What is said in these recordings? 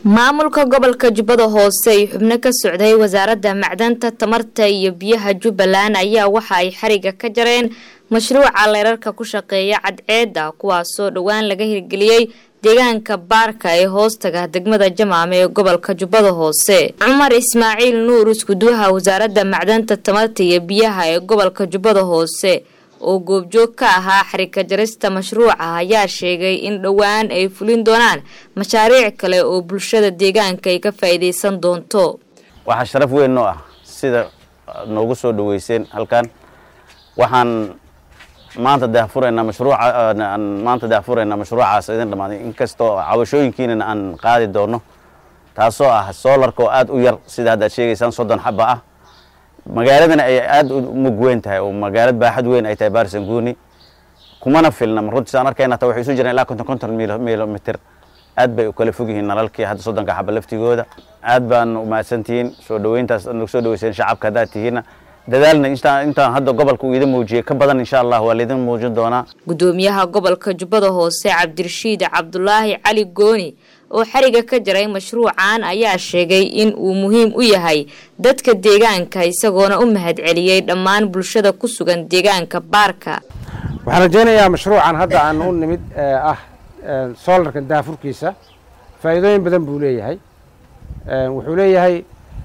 maamulka gobolka jubbada hoose ay xubno ka socday wasaaradda macdanta tamarta iyo biyaha jubbaland ayaa waxa ay xariga ka jareen mashruuca leerarka ku shaqeeya cadceedda kuwaasoo dhowaan laga hirgeliyey deegaanka baarka ee hoostaga degmada jamaame ee gobolka jubbada hoose cumar ismaaciil nuur iskuduwaha wasaaradda macdanta tamarta iyo biyaha ee gobolka jubbada hoose oo goobjoog ka ahaa xarika jarista mashruuca ayaa sheegay in dhowaan ay fulin doonaan mashaariic kale oo bulshada deegaanka ay ka faa'iidaysan doonto waxaa sharaf weyn noo ah sida noogu soo dhaweyseen halkan waxaan maanta daahfuraynaa mashruuca maanta daahfuraynaa mashruucaas idin dhammaaday inkastoo cabashooyinkiinana aan qaadi doono taasoo ah soolarka oo aada u yar sida haddaad sheegaysaan soddon xaba ah magaaladana ay aada u mug weyn tahay oo magaalad baaxad weyn ay tahay baarisanguuni kumana filna runtii saan arkayna ta waxay isu jiraan ilaa konton konton milomitr aad bay u kala fog yihiin nalalkii hadda soddonka xaba laftigooda aad baan umahadsantihiin soo dhaweyntaas nagu soo dhaweyseen shacabka haddaad tihiinna dadaalna intaan hadda gobolka uu idin muujiyey ka badan insha allah waa laidin muujin doonaa gudoomiyaha gobolka jubbada hoose cabdirashiid cabdulaahi cali gooni oo xariga ka jaray mashruucan ayaa sheegay in uu muhiim u yahay dadka deegaanka isagoona u mahad celiyey dhammaan bulshada ku sugan deegaanka baarka waxaan rajaynayaa mashruucan hadda aan u nimid ah soolarka daafurkiisa faa'iidooyin badan buu leeyahay wuxuu leeyahay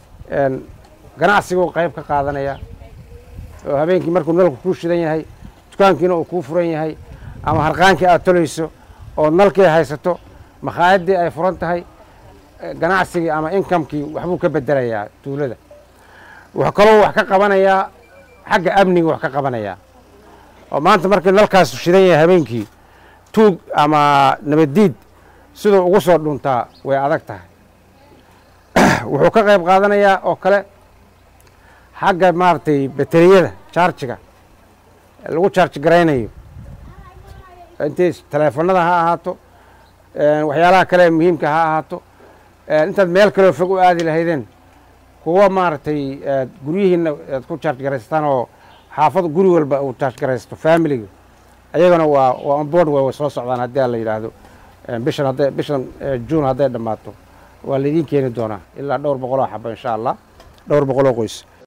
ganacsiguu qayb ka qaadanaya oo habeenkii markuu nalku kuu shidan yahay dukaankiina uu kuu furan yahay ama harqaankii aad tolayso oo nalkii haysato makhaayadii ay furan tahay ganacsigii ama inkamkii waxbuu ka bedelayaa tuulada wuxuu kaloo wax ka qabanayaa xagga amniga wax ka qabanayaa oo maanta markii nalkaas shidan yahay habeenkii tuug ama nabaddiid siduu ugu soo dhuntaa way adag tahay wuxuu ka qayb qaadanayaa oo kale xagga maaragtay bateriyada jaarjiga lagu jaarji garaynayo intay taleefanada ha ahaato waxyaalaha kale muhiimka ha ahaato intaad meel kaleo fog u aadi lahaydeen kuwa maaragtay guryihiina aad ku jaarj garaysataan oo xaafad guri walba uu jaarj garaysto familiga ayagana waa waa onboard way soo socdaan haddii a la yidhaahdo bishan hadday bishan juun hadday dhammaato waa laydiin keeni doonaa ilaa dhowr boqoloo xaba insha allah dhowr boqoloo qoys